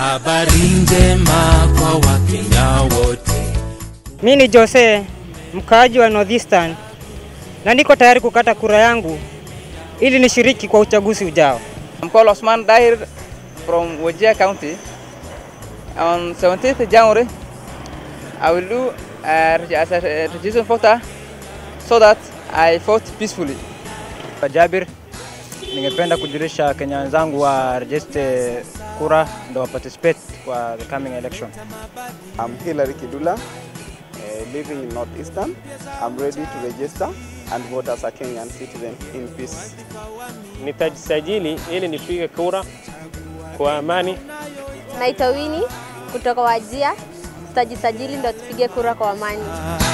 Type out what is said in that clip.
Habari njema kwa Wakenya wote. Mi ni Jose, mkaaji wa Northeastern, na niko tayari kukata kura yangu ili nishiriki kwa uchaguzi ujao. I'm called Osman Dahir from Wajir County. On 17th January, I will do uh, reg- as a registration voter so that I vote peacefully. Jabir, ningependa kujulisha Kenya wenzangu wa register kura ndo wa participate kwa the coming election. I'm Hilary Kidula, uh, living in Northeastern. I'm ready to register and vote as a Kenyan citizen in peace. Nitajisajili ili nipige kura kwa amani. Naitwa Winnie kutoka Wajia. Tutajisajili ndo tupige kura kwa amani.